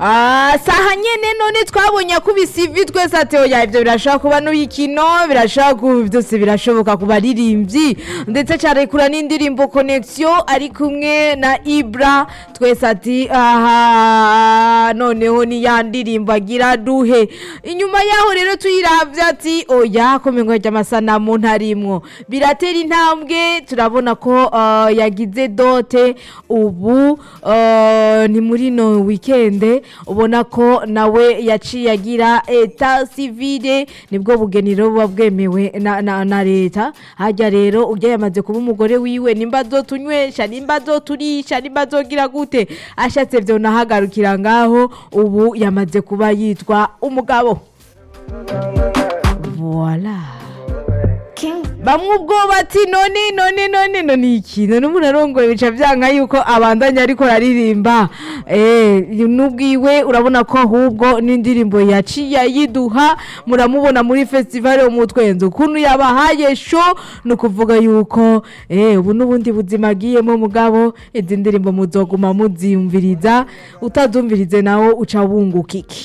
Ah, saha nyene none twabonye akubise ivi twese ati oya ivyo birashobora kuba n'uyikino birashobora ku byose birashoboka ku baririmbyi ndetse carekura n'indirimbo connection ari kumwe na Ibra twese ati aha noneho ni ya ndirimbo agira duhe inyuma yaho rero tuyiravye ati oya komengo ry'amasanamu ntarimwo biratera intambwe turabona ko ah, yagize dote ubu ah, ni muri no weekend ubona ko nawe yaciye agira eta civile nibwo bugeniro buba bwemewe na, na, na leta hajya rero ujya yamaze kuba umugore wiwe nimba azotunywesha nimba azoturisha nimba azogira gute ashatse vyo nahagarukira ngaho ubu yamaze kuba yitwa umugabo voila bamwe ubwo bati none none none none iki none umuntu arongoye bica vyanka yuko abandanya ariko araririmba eh nubwiwe urabona ko ahubwo n'indirimbo yaciye yiduha muramubona muri festival yo mutwenzo ukuntu yabahaye show no kuvuga yuko eh ubu n'ubundi buzima agiyemo mugabo izi ndirimbo muzoguma muziyumviriza utazumvirize nawo uca wunguka iki